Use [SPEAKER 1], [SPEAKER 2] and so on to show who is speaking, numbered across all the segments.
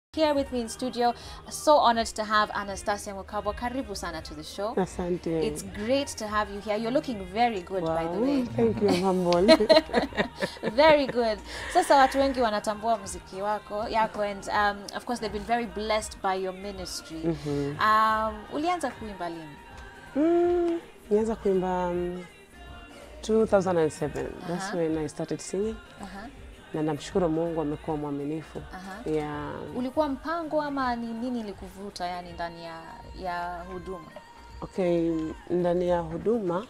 [SPEAKER 1] Here with me in studio, so honored to have Anastasia Mukabwa. Karibu sana to the show.
[SPEAKER 2] Asante.
[SPEAKER 1] It's great to have you here. You're looking very good by the
[SPEAKER 2] Wow,
[SPEAKER 1] way.
[SPEAKER 2] Thank you, humble.
[SPEAKER 1] very good. Sasa watu wengi wanatambua muziki wako yako and um, of course they've been very blessed by your ministry. Um, ulianza kuimba lini?
[SPEAKER 2] mm, nianza kuimba um, 2007. That's
[SPEAKER 1] Aha.
[SPEAKER 2] when I started singing.
[SPEAKER 1] Aha,
[SPEAKER 2] Na namshukuru Mungu amekuwa mwaminifu.
[SPEAKER 1] aha.
[SPEAKER 2] Yeah.
[SPEAKER 1] Ulikuwa mpango ama ni nini ilikuvuta yani ndani ya, ya huduma?
[SPEAKER 2] Okay, ndani ya huduma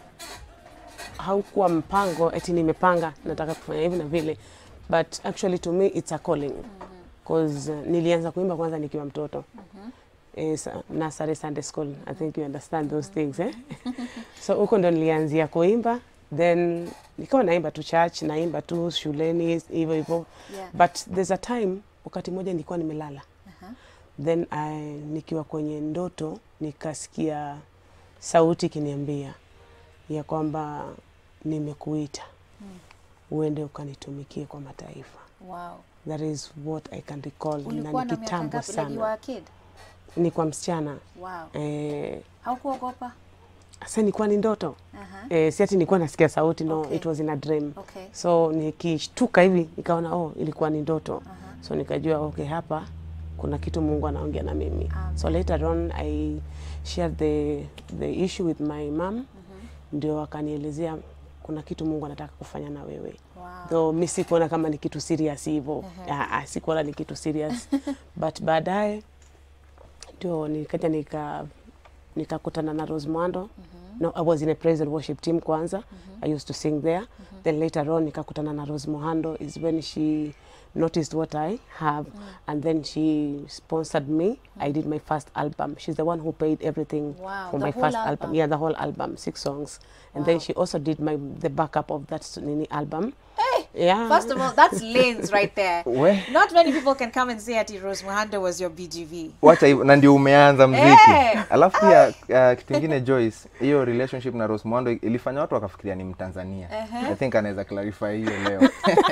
[SPEAKER 2] haukuwa mpango eti nimepanga nataka kufanya hivi na vile but actually to me it's a calling cause uh, nilianza kuimba kwanza nikiwa mtoto eh, sa- nursery Sunday school I think you understand those things eh? so huko ndo nilianzia kuimba then nikawa naimba tu church naimba tu shuleni hivyo hivyo
[SPEAKER 1] Yeah.
[SPEAKER 2] but there's a time wakati mmoja nilikuwa nimelala
[SPEAKER 1] Aha.
[SPEAKER 2] then I, nikiwa kwenye ndoto nikasikia sauti ikiniambia ya kwamba nimekuita uende ukanitumikie kwa mataifa
[SPEAKER 1] Wow.
[SPEAKER 2] that is what I can recall na
[SPEAKER 1] Ulikuwa
[SPEAKER 2] ni
[SPEAKER 1] na miaka
[SPEAKER 2] kitambo
[SPEAKER 1] ngapi like you were
[SPEAKER 2] sana
[SPEAKER 1] a kid?
[SPEAKER 2] ni kwa msichana
[SPEAKER 1] Wow.
[SPEAKER 2] eh,
[SPEAKER 1] Haukuogopa?
[SPEAKER 2] sasa nilikuwa ni ndoto
[SPEAKER 1] Aha.
[SPEAKER 2] eh, si ati nilikuwa nasikia sauti no
[SPEAKER 1] Okay.
[SPEAKER 2] it was in a dream
[SPEAKER 1] Okay.
[SPEAKER 2] so nikishtuka hivi nikaona oh ilikuwa ni ndoto
[SPEAKER 1] Aha.
[SPEAKER 2] so nikajua okay hapa kuna kitu mungu anaongea na mimi
[SPEAKER 1] Amen.
[SPEAKER 2] so later on i shared the, the issue with my mom ndio akanielezea kuna kitu mungu anataka kufanya na wewe
[SPEAKER 1] Wow.
[SPEAKER 2] though mi sikuona kama ni kitu serious hivyo Ah, ah, sikuona ni kitu serious but baadaye ndio nikaja nika nikakutana na Rose Mwando no, I was in a praise and worship team kwanza I used to sing there then later on nikakutana na Rose Muhando is when she noticed what I have and then she sponsored me I did my first album she's the one who paid everything
[SPEAKER 1] Wow,
[SPEAKER 2] for
[SPEAKER 1] the
[SPEAKER 2] my
[SPEAKER 1] whole
[SPEAKER 2] first
[SPEAKER 1] album?
[SPEAKER 2] album yeah the whole album six songs and
[SPEAKER 1] Wow.
[SPEAKER 2] then she also did my the backup of that Nini album yeah
[SPEAKER 1] First of all, that's lanes right there.
[SPEAKER 3] We,
[SPEAKER 1] Not many people can come and say ati Rose Muhando was your BGV.
[SPEAKER 3] wacha hivyo na ndio umeanza mziki
[SPEAKER 1] Eh!
[SPEAKER 3] alafu pia uh, kitu ingine Joyce, hiyo relationship na Rose Muhando ilifanya watu wakafikiria ni Mtanzania. I think anaweza clarify hiyo leo.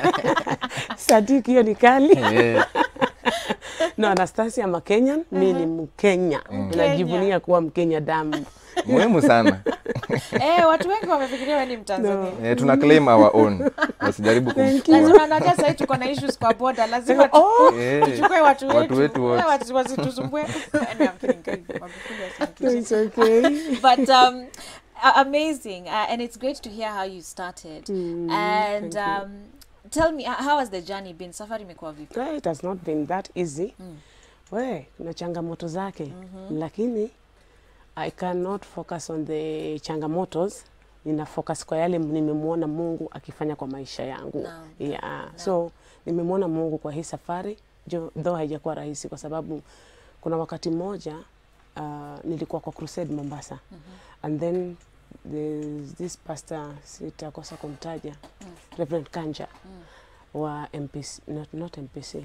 [SPEAKER 2] Sadiki hiyo ni kali
[SPEAKER 3] Eh,
[SPEAKER 2] no Anastasia Makenyan mi ni Mkenya najivunia kuwa Mkenya damu
[SPEAKER 3] muhimu sana.
[SPEAKER 1] Eh, watu wengi wamefikiria wewe ni Mtanzania.
[SPEAKER 3] Eh, tuna claim our own. Wasijaribu
[SPEAKER 2] Thank you.
[SPEAKER 3] kumchukua.
[SPEAKER 1] Lazima najua sasa hivi tuko na issues kwa border. Lazima tu-
[SPEAKER 2] oh,
[SPEAKER 3] Eh,
[SPEAKER 1] tuchukue watu
[SPEAKER 3] watu
[SPEAKER 1] wetu.
[SPEAKER 3] wetu wote.
[SPEAKER 1] Eh, watu wasitusumbue. And I'm kidding, kidding. Magufuli asinikize.
[SPEAKER 2] it's okay
[SPEAKER 1] but um, a- amazing, uh, and it's great to hear how you started.
[SPEAKER 2] Mm,
[SPEAKER 1] and
[SPEAKER 2] thank you.
[SPEAKER 1] um, tell me, uh, how has the journey been? Safari imekuwa vipi?
[SPEAKER 2] Eh, it has not been that easy we kuna changamoto zake lakini I cannot focus on the changamotos nina focus kwa yale nimemwona Mungu akifanya kwa maisha yangu
[SPEAKER 1] Naam,
[SPEAKER 2] yeah. so nimemwona Mungu kwa hii safari jo though haijakuwa rahisi kwa sababu kuna wakati mmoja uh, nilikuwa kwa crusade Mombasa and then there's this pastor sitakosa kumtaja Reverend Kanja wa MPC, not, not MPC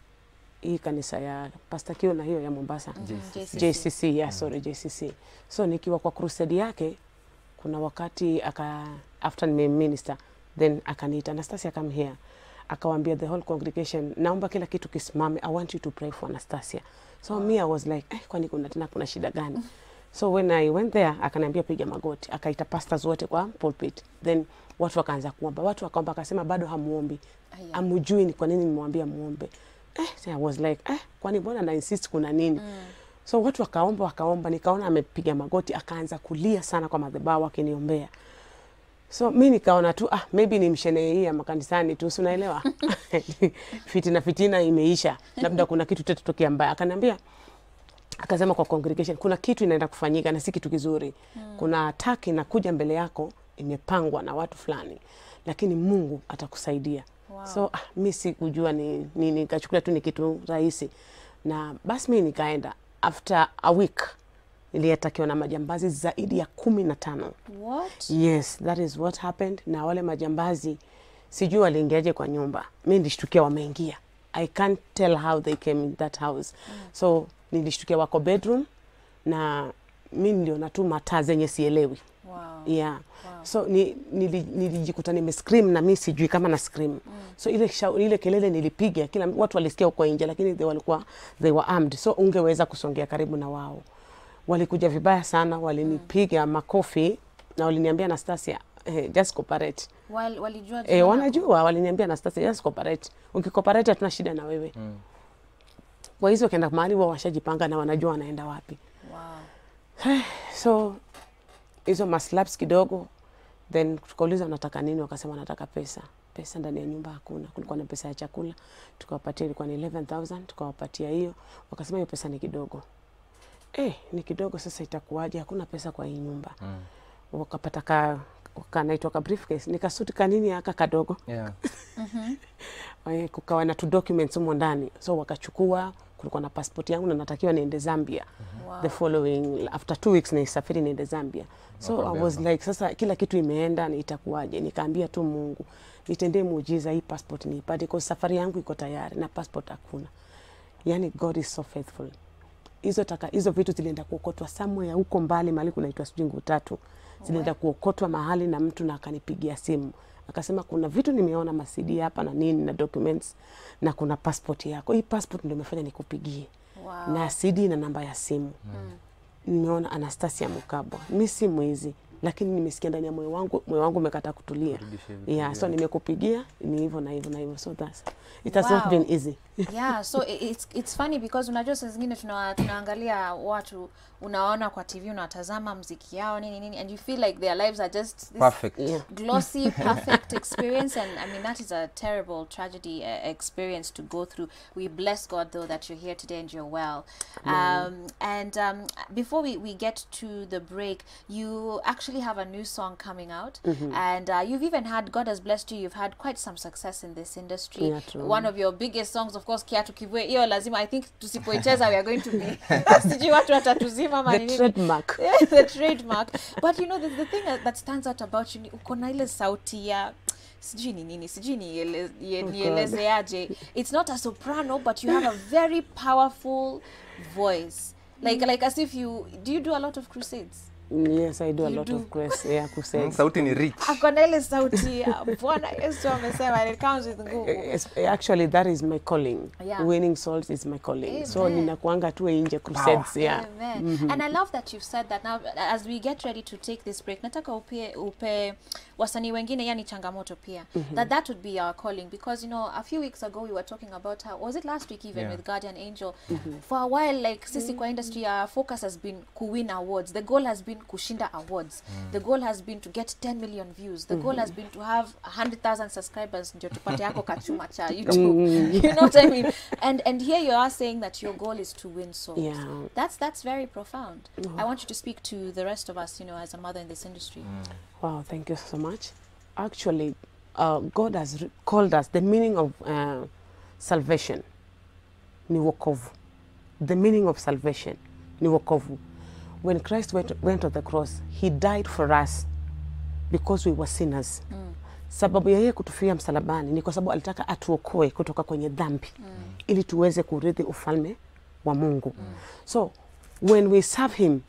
[SPEAKER 2] hii kanisa ya Pastor Kio na hiyo ya Mombasa
[SPEAKER 1] JCC.
[SPEAKER 2] JCC, yeah, sorry, JCC. So nikiwa kwa crusade yake kuna wakati aka after nime minister then akaniita Anastasia come here akawaambia the whole congregation naomba kila kitu kisimame I want you to pray for Anastasia so me I was like eh, kwani kuna tena kuna shida gani so when I went there akaniambia piga magoti akaita pastors wote kwa pulpit then watu wakaanza kuomba watu wakaomba akasema bado hamuombi
[SPEAKER 1] Aya.
[SPEAKER 2] amujui ni kwa nini nimwambia muombe eh, so I was like eh, kwani mbona na insist kuna nini so watu wakaomba wakaomba nikaona amepiga magoti akaanza kulia sana kwa madhabahu akiniombea so mi nikaona tu ah, maybe ni mshene hii ya makanisani tu si unaelewa fitina fitina imeisha labda kuna kitu tetatokea mbaya akaniambia akasema kwa congregation kuna kitu inaenda kufanyika na si kitu kizuri kuna attack inakuja mbele yako imepangwa na watu fulani lakini mungu atakusaidia
[SPEAKER 1] Wow.
[SPEAKER 2] so ah, mi sikujua ni nini nikachukulia tu ni kitu rahisi na basi mi nikaenda after a week niliatakiwa na majambazi zaidi ya kumi na tano
[SPEAKER 1] What?
[SPEAKER 2] yes that is what happened na wale majambazi sijui waliingiaje kwa nyumba mi nilishtukia wameingia i can't tell how they came in that house so nilishtukia wako bedroom na mi niliona tu mataa zenye sielewi
[SPEAKER 1] Wow.
[SPEAKER 2] yeah
[SPEAKER 1] Wow.
[SPEAKER 2] so ni, nili, nilijikuta nime scream na mi sijui kama na scream mm. so ile, shau, ile kelele nilipiga kila watu walisikia huko nje lakini they walikuwa they were armed so ungeweza kusongea karibu na wao walikuja vibaya sana walinipiga makofi na waliniambia Anastasia eh, just cooperate
[SPEAKER 1] Wal, walijua jina
[SPEAKER 2] eh,
[SPEAKER 1] lako?
[SPEAKER 2] wanajua waliniambia Anastasia just cooperate ukicooperate hatuna shida na wewe
[SPEAKER 3] Mm.
[SPEAKER 2] kwa hizo wakienda mahali wao washajipanga na wanajua wanaenda wapi
[SPEAKER 1] Wow.
[SPEAKER 2] so hizo maslaps kidogo then tukauliza unataka nini wakasema wanataka pesa pesa ndani ya nyumba hakuna kulikuwa na pesa ya chakula tukawapatia ilikuwa ni 11000 tukawapatia hiyo wakasema hiyo pesa ni kidogo eh ni kidogo sasa itakuwaje hakuna pesa kwa hii nyumba
[SPEAKER 3] Mm.
[SPEAKER 2] wakapata ka kanaitwa ka briefcase nikasuti kanini aka kadogo
[SPEAKER 3] Yeah.
[SPEAKER 2] Eh, kukawa na tu documents humo ndani so wakachukua kulikuwa na passport yangu na natakiwa niende Zambia
[SPEAKER 1] Wow.
[SPEAKER 2] the following after two weeks nisafiri niende Zambia so I
[SPEAKER 3] Wakapewa.
[SPEAKER 2] was like sasa kila kitu imeenda ni itakuwaje nikaambia tu Mungu nitendee muujiza hii passport niipate kwa safari yangu iko tayari na passport hakuna yani God is so faithful hizo taka hizo vitu zilienda kuokotwa somewhere huko mbali mahali kunaitwa sijui Nguu tatu zilienda kuokotwa mahali na mtu na akanipigia simu akasema kuna vitu nimeona masidi hapa na nini na documents na kuna passport yako hii passport ndio imefanya nikupigie
[SPEAKER 1] Wow.
[SPEAKER 2] na CD na namba ya simu nimeona Anastasia Mukabwa. Mi si mwizi, lakini nimesikia ndani ya moyo wangu, moyo wangu umekataa kutulia.
[SPEAKER 3] Kurudisha vitu
[SPEAKER 2] Yeah, so
[SPEAKER 3] vyako.
[SPEAKER 2] nimekupigia ni hivyo na hivyo na hivyo, so that's it has not
[SPEAKER 1] Wow.
[SPEAKER 2] been easy.
[SPEAKER 1] yeah so i- it's, it's funny because unajua saa zingine tuna, tunaangalia watu unaona kwa tv unawatazama mziki yao nini nini and you feel like their lives are just this
[SPEAKER 3] Perfect.
[SPEAKER 2] Yeah.
[SPEAKER 1] glossy perfect experience and i mean that is a terrible tragedy uh, experience to go through we bless god though that you're here today and you're well um, and um, before we, we get to the break you actually have a new song coming out and uh, you've even had god has blessed you you've had quite some success in this industry
[SPEAKER 2] Yeah, true.
[SPEAKER 1] one of your biggest songs of course kiatu kivue hiyo lazima i think tusipoicheza we are going to be sijui watu watatuzima ama
[SPEAKER 2] The
[SPEAKER 1] ni nini.
[SPEAKER 2] trademark.
[SPEAKER 1] the trademark but you know the, the thing that, that stands out about you ni uko na ile sauti ya sijui ni nini sijui niele- ye-
[SPEAKER 2] God.
[SPEAKER 1] nielezeaje it's not a soprano but you have a very powerful voice like like as if you do you do a lot of crusades
[SPEAKER 2] Yes, I do a
[SPEAKER 1] You
[SPEAKER 2] lot
[SPEAKER 1] do.
[SPEAKER 2] of grace. Yeah,
[SPEAKER 3] Mm,
[SPEAKER 2] crusades.
[SPEAKER 3] sauti ni rich
[SPEAKER 1] ako na ile sauti ya bwana yesu amesema and it comes with nguvu
[SPEAKER 2] Yes, actually that is my calling.
[SPEAKER 1] Yeah.
[SPEAKER 2] Winning souls is my calling. So
[SPEAKER 1] Amen.
[SPEAKER 2] ninakuanga tu nje crusades, yeah.
[SPEAKER 1] Amen. And I love that you've said that now as we get ready to take this break nataka upe, upe wasanii wengine yani changamoto pia that that would be our calling because you know a few weeks ago we were talking about how was it last week even
[SPEAKER 3] Yeah.
[SPEAKER 1] with Guardian Angel for a while like sisi kwa industry our focus has been kuwin awards the goal has been kushinda awards the goal has been to get 10 million views the goal has been to have 100,000 subscribers ndio tupate yako kachuma cha YouTube you know what I mean and and here you are saying that your goal is to win souls
[SPEAKER 2] Yeah.
[SPEAKER 1] that's that's very profound. I want you to speak to the rest of us, you know, as a mother in this industry.
[SPEAKER 2] Wow, thank you so much. Actually, uh, God has re- called us, the meaning of uh, salvation ni wokovu. The meaning of salvation ni wokovu. When Christ went, went on the cross, he died for us because we were sinners. Sababu ya yeye kutufia msalabani ni kwa sababu alitaka atuokoe kutoka kwenye dhambi ili tuweze kurithi ufalme wa Mungu. So when we serve him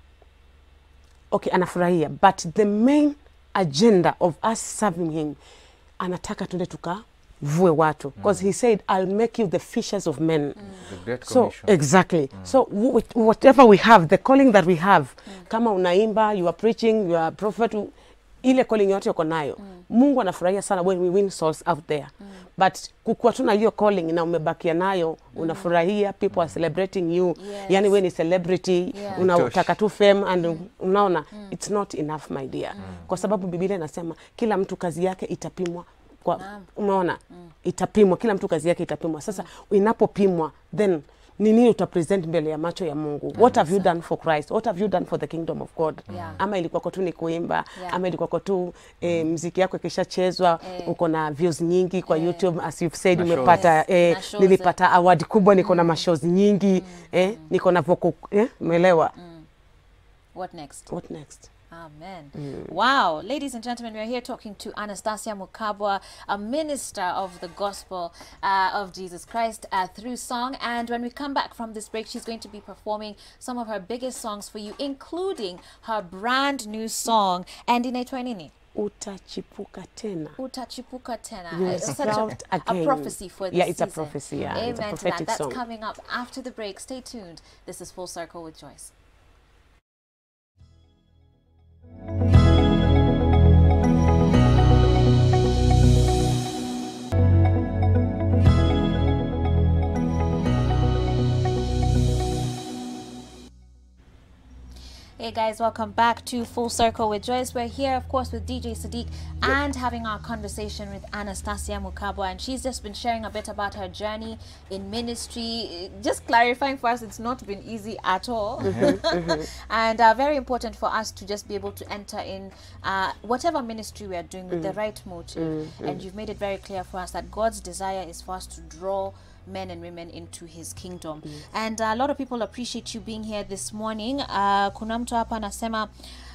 [SPEAKER 2] okay anafurahia but the main agenda of us serving him anataka tuende tukavue watu because he said i'll make you the fishers of men
[SPEAKER 3] the great
[SPEAKER 2] so
[SPEAKER 3] commission
[SPEAKER 2] exactly so wh- whatever we have the calling that we have kama unaimba you are preaching you are prophet u- ile calling yote uko nayo mungu anafurahia sana when we win souls out there but kukuwa tu na hiyo calling na umebakia nayo unafurahia people are celebrating you
[SPEAKER 1] Yes.
[SPEAKER 2] yani we ni celebrity
[SPEAKER 1] Yeah.
[SPEAKER 2] unataka tu fame and unaona it's not enough my dear kwa sababu biblia inasema kila mtu kazi yake itapimwa kwa
[SPEAKER 1] Naam.
[SPEAKER 2] umeona itapimwa kila mtu kazi yake itapimwa sasa inapopimwa then ni nini utapresent mbele ya macho ya mungu what have you done for christ what have you done for the kingdom of god
[SPEAKER 1] Yeah.
[SPEAKER 2] ama ilikuwako tu ni kuimba
[SPEAKER 1] Yeah.
[SPEAKER 2] ama ilikuwako tu eh, mziki yako ikishachezwa
[SPEAKER 1] Eh.
[SPEAKER 2] uko na views nyingi kwa
[SPEAKER 1] Eh.
[SPEAKER 2] youtube as you've said
[SPEAKER 3] Na shows.
[SPEAKER 2] umepata
[SPEAKER 1] Yes.
[SPEAKER 2] eh,
[SPEAKER 1] Na shows,
[SPEAKER 2] nilipata award kubwa niko na mashows nyingi eh, niko na vocal eh, umeelewa
[SPEAKER 1] What next?
[SPEAKER 2] what next
[SPEAKER 1] Amen. Wow. Ladies and gentlemen, we are here talking to Anastasia Mukabwa, a minister of the gospel uh, of Jesus Christ uh, through song. And when we come back from this break, she's going to be performing some of her biggest songs for you, including her brand new song, and inaitwa nini?
[SPEAKER 2] utachipuka tena
[SPEAKER 1] Utachipuka tena.
[SPEAKER 2] You will
[SPEAKER 1] It's such a,
[SPEAKER 2] sprout
[SPEAKER 1] a
[SPEAKER 2] again.
[SPEAKER 1] prophecy for this
[SPEAKER 2] Yeah, it's a
[SPEAKER 1] season.
[SPEAKER 2] prophecy, yeah.
[SPEAKER 1] Amen
[SPEAKER 2] It's a
[SPEAKER 1] to that.
[SPEAKER 2] prophetic
[SPEAKER 1] That's
[SPEAKER 2] song.
[SPEAKER 1] coming up after the break. Stay tuned. This is Full Circle with Joyce. Hey guys, welcome back to Full Circle with Joyce. We're here, of course, with DJ Sadiq and having our conversation with Anastasia Mukabwa. And she's just been sharing a bit about her journey in ministry, just clarifying for us it's not been easy at all. and uh, very important for us to just be able to enter in uh, whatever ministry we are doing with the right motive. And you've made it very clear for us that God's desire is for us to draw men and women into his kingdom and uh, a lot of people appreciate you being here this morning uh, kuna mtu hapa anasema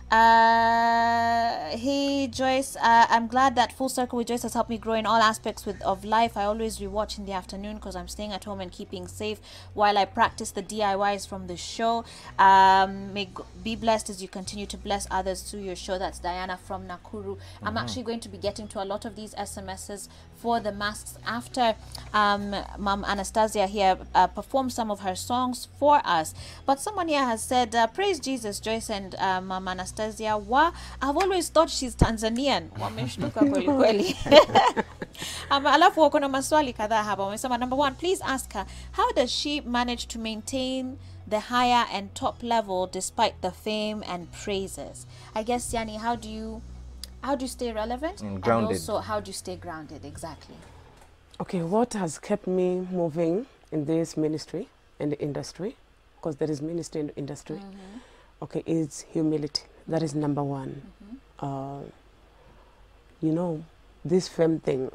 [SPEAKER 1] uh, hey Joyce, uh, I'm glad that Full Circle with Joyce has helped me grow in all aspects with of life. I always rewatch in the afternoon because I'm staying at home and keeping safe while I practice the DIYs from the show. Um, may g- be blessed as you continue to bless others through your show. That's Diana from Nakuru. I'm actually going to be getting to a lot of these SMSs for the masks after um, Mom Anastasia here uh, performed some of her songs for us. But someone here has said, uh, Praise Jesus, Joyce and uh, Mom Anastasia. Wa, I've always thought she's Tanzanian. Wameshtuka kweli kweli. um, alafu wako na maswali kadhaa hapa. Wamesema, number one, please ask her, how does she manage to maintain the higher and top level despite the fame and praises? I guess, Yani, how do you how do you stay relevant
[SPEAKER 3] Mm,
[SPEAKER 1] and
[SPEAKER 3] grounded.
[SPEAKER 1] also how do you stay grounded exactly
[SPEAKER 2] okay what has kept me moving in this ministry and the industry because there is ministry in the industry okay is humility that is number one uh, you know this fame thing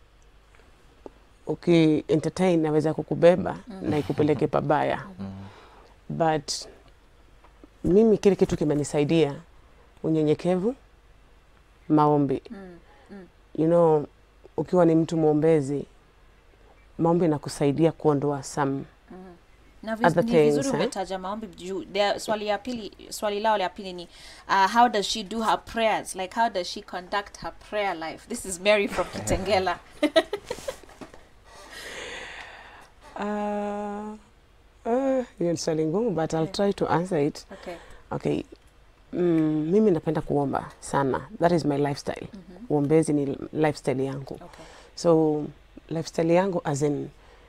[SPEAKER 2] okay entertain naweza kukubeba na ikupeleke pabaya but mimi kile kitu kimenisaidia unyenyekevu maombi you know ukiwa ni mtu mwombezi maombi inakusaidia kuondoa some
[SPEAKER 1] na
[SPEAKER 2] Other
[SPEAKER 1] viz- ni vizuri
[SPEAKER 2] things, eh?
[SPEAKER 1] umetaja maombi juu there- swali ya pili swali lao la pili ni uh, how does she do her prayers like how does she conduct her prayer life this is mary from kitengela
[SPEAKER 2] uh, uh, hiyo ni swali ngumu but I'll try to answer it
[SPEAKER 1] okay
[SPEAKER 2] okay mm, mimi napenda kuomba sana that is my lifestyle uombezi ni lifestyle yangu
[SPEAKER 1] okay
[SPEAKER 2] so lifestyle yangu as in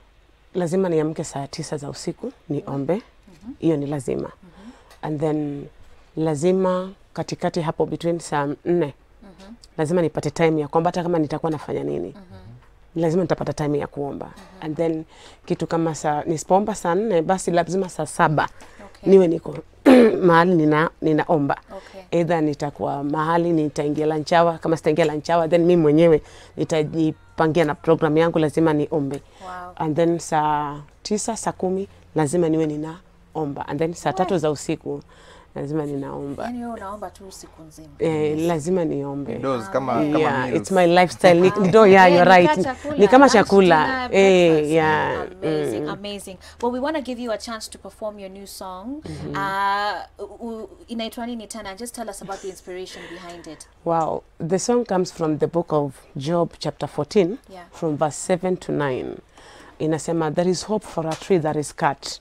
[SPEAKER 2] lazima niamke saa tisa za usiku niombe hiyo ni lazima and then lazima katikati hapo between saa nne lazima nipate time ya kuomba hata kama nitakuwa nafanya nini lazima nitapata time ya kuomba and then kitu kama saa nisipoomba saa nne basi lazima saa saba
[SPEAKER 1] okay
[SPEAKER 2] niwe niko mahali nina, ninaomba
[SPEAKER 1] okay
[SPEAKER 2] either nitakuwa mahali nitaingia lanchawa kama sitaingia lanchawa then mi mwenyewe nitajipangia na program yangu lazima niombe
[SPEAKER 1] wow
[SPEAKER 2] and then saa tisa saa kumi lazima niwe ninaomba and then saa tatu za usiku lazima ninaomba
[SPEAKER 1] yani wewe unaomba tu usiku nzima
[SPEAKER 2] eh, lazima niombe
[SPEAKER 3] Dose kama kama
[SPEAKER 2] yeah,
[SPEAKER 3] meals.
[SPEAKER 2] it's my lifestyle ni, ndo yeah,
[SPEAKER 1] Yeah,
[SPEAKER 2] you're
[SPEAKER 1] ni
[SPEAKER 2] right
[SPEAKER 1] ka chakula,
[SPEAKER 2] ni kama
[SPEAKER 1] lunch,
[SPEAKER 2] chakula
[SPEAKER 1] dinner,
[SPEAKER 2] eh,
[SPEAKER 1] breakfast.
[SPEAKER 2] yeah,
[SPEAKER 1] amazing
[SPEAKER 2] mm.
[SPEAKER 1] amazing well we want to give you a chance to perform your new song uh, u- u- inaitwa nini tena just tell us about the inspiration behind it
[SPEAKER 2] Wow, the song comes from the book of Job, chapter 14,
[SPEAKER 1] Yeah.
[SPEAKER 2] from verse 7 to 9. Inasema, there is hope for a tree that is cut,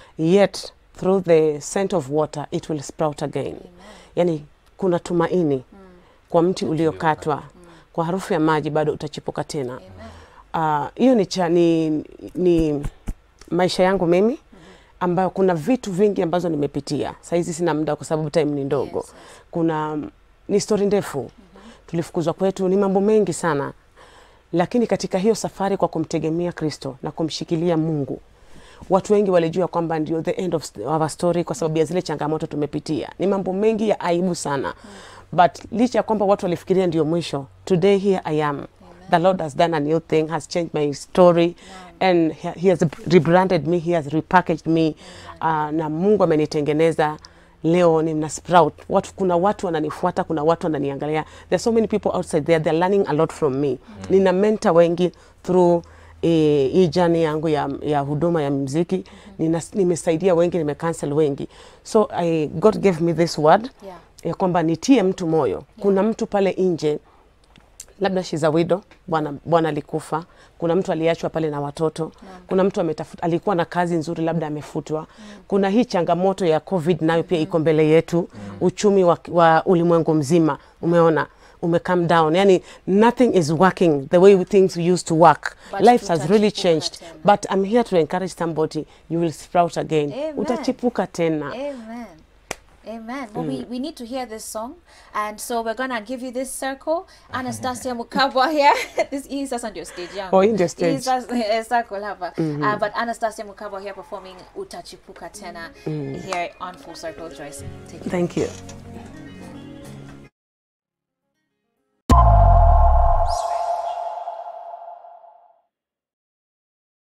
[SPEAKER 2] yet through the scent of water it will sprout again. Yani, kuna tumaini kwa mti uliokatwa, kwa harufu ya maji bado utachipuka tena.
[SPEAKER 1] amen
[SPEAKER 2] Ah, hiyo ni, cha, ni, ni maisha yangu mimi ambayo kuna vitu vingi ambazo nimepitia. Saizi sina muda kwa sababu time ni ndogo
[SPEAKER 1] Yes, yes.
[SPEAKER 2] kuna ni stori ndefu tulifukuzwa kwetu ni mambo mengi sana lakini katika hiyo safari kwa kumtegemea kristo na kumshikilia mungu watu wengi walijua kwamba ndio the end of our story kwa sababu ya zile changamoto tumepitia ni mambo mengi ya aibu sana but licha ya kwamba watu walifikiria ndio mwisho today here i am the lord has done a new thing has changed my story and he he has rebranded me he has repackaged me uh, na mungu amenitengeneza leo nina sprout watu, kuna watu wananifuata kuna watu wananiangalia there are so many people outside there they're learning a lot from me nina mentor wengi through eh, hii jani yangu ya, ya huduma ya mziki Nina, nimesaidia wengi nimecancel wengi so I, God gave me this word
[SPEAKER 1] Yeah.
[SPEAKER 2] ya kwamba nitie mtu moyo kuna mtu pale nje labda she's a widow, bwana bwana alikufa, kuna mtu aliachwa pale na watoto, kuna mtu ametafuta, alikuwa na kazi nzuri, labda amefutwa. Kuna hii changamoto ya COVID nayo pia iko mbele yetu, uchumi wa, wa ulimwengu mzima umeona ume come down, yani nothing is working the way things used to work.
[SPEAKER 1] But
[SPEAKER 2] Life has really
[SPEAKER 1] tutachipuka
[SPEAKER 2] changed,
[SPEAKER 1] tena.
[SPEAKER 2] but I'm here to encourage somebody, you will sprout again,
[SPEAKER 1] Amen.
[SPEAKER 2] utachipuka tena.
[SPEAKER 1] Amen. Amen. Well, we, we need to hear this song. And so we're going to give you this circle. Anastasia Mukabwa here. this is us on your stage. Yeah.
[SPEAKER 2] Oh, in the stage.
[SPEAKER 1] Hii sasa- eh, circle hapa. Uh, but Anastasia Mukabwa here performing Utachipuka Tena here on Full Circle Joyce. Take it.
[SPEAKER 2] Thank you.